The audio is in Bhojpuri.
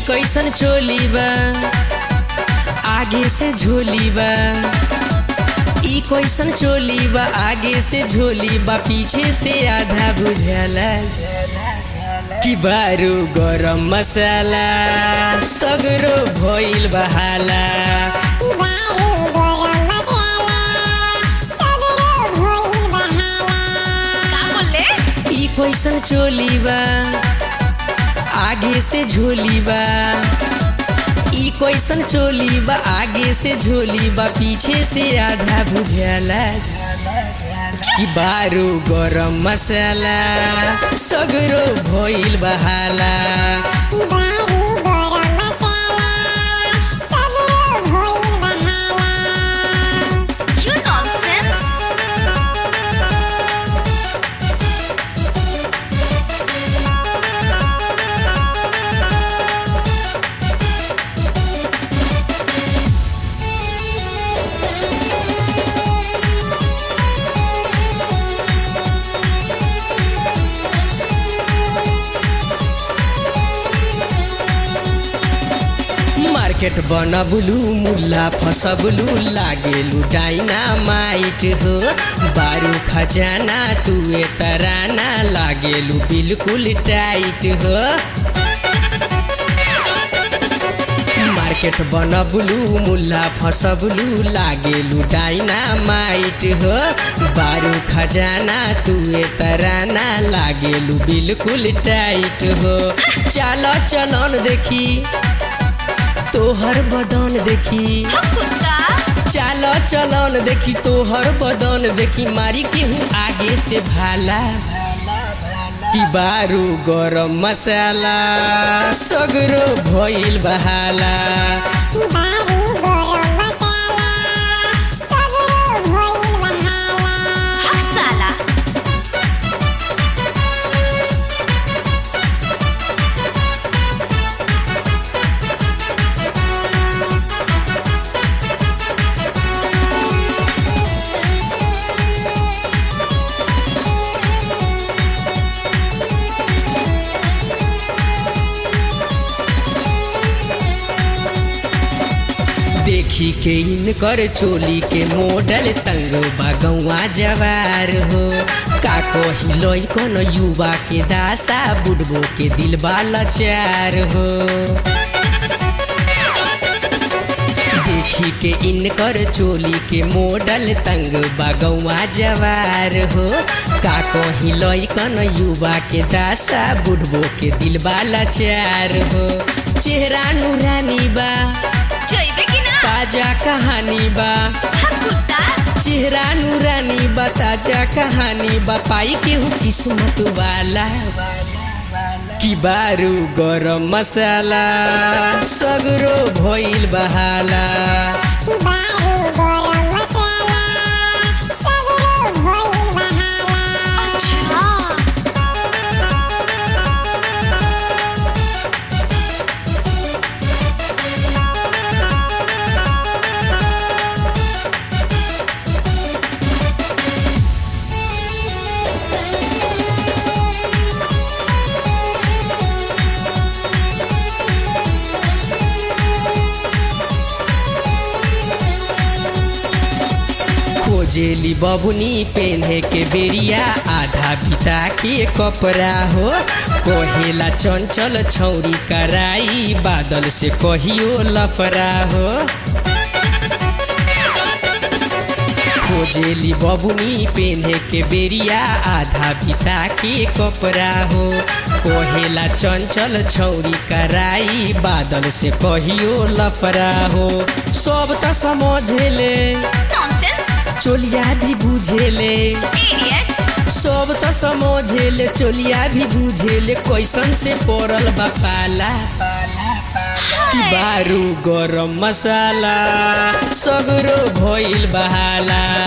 कैसन चोली बा आगे से झोली बा ई कैसन चोली बा आगे से झोली बा पीछे से आधा बुझाला कि बारू गरम मसाला सगरो भइल बहाला का बोले ई कैसन चोली बा आगे से झोली बा ई कैसन चोली बा आगे से झोली बा पीछे से आधा बुझाला कि बारू गरम मसाला सगरो भइल बहाला You nonsense. मार्केट बनबलू मुल्ला फसबलू लागेलू डाइनामाइट हो बारू खजाना तुए तराना लागेलू बिल्कुल टाइट हो मार्केट बनबलू मुल्ला फसबलू लागेलू डाइनामाइट हो बारू खजाना तुए तराना लागेलू बिल्कुल टाइट हो चल चलन देखी तोहर बदन देखी हम कुत्ता चाल चलन देखी तोहर बदन देखी मारी केहू आगे से भाला कि बारू गरम मसाला सगरो भइल बहाला हक साला देखी के इनकर चोली के मॉडल तंग बगौआ जवार हो का कही लइकन युवा के दासा बुढ़बो के दिल लाचार हो देखी के इनकर चोली के मॉडल तंग बगौआ जवार हो का कही लइकन युवा के दासा बुढ़बो के दिल लाचार हो चेहरा नूरानी बा जोइबे कि ना ताजा कहानी बा हम कुत्ता चेहरा नूरानी बा ताजा कहानी बा पाई केहू किस्मत वाला कि बारू गरम मसाला सगरो भइल बहाला अच्छा खोजेली बबुनी पेन्हे के बेरिया आधा बिता के कपड़ा हो कहेला चंचल छौरी कराई बादल से कहियो लफरा हो खोजेली बबुनी पेन्हे के बेरिया आधा बिता के कपड़ा हो कहेला चंचल छौरी कराई बादल से कहियो लफरा हो सब त समझेले नॉनसेंस चोलिया भी बुझेले इडियट सब त समझेले चोलिया भी बुझेले कैसन से पड़ल बा पाला कि बारू गरम मसाला सगरो भइल बहाला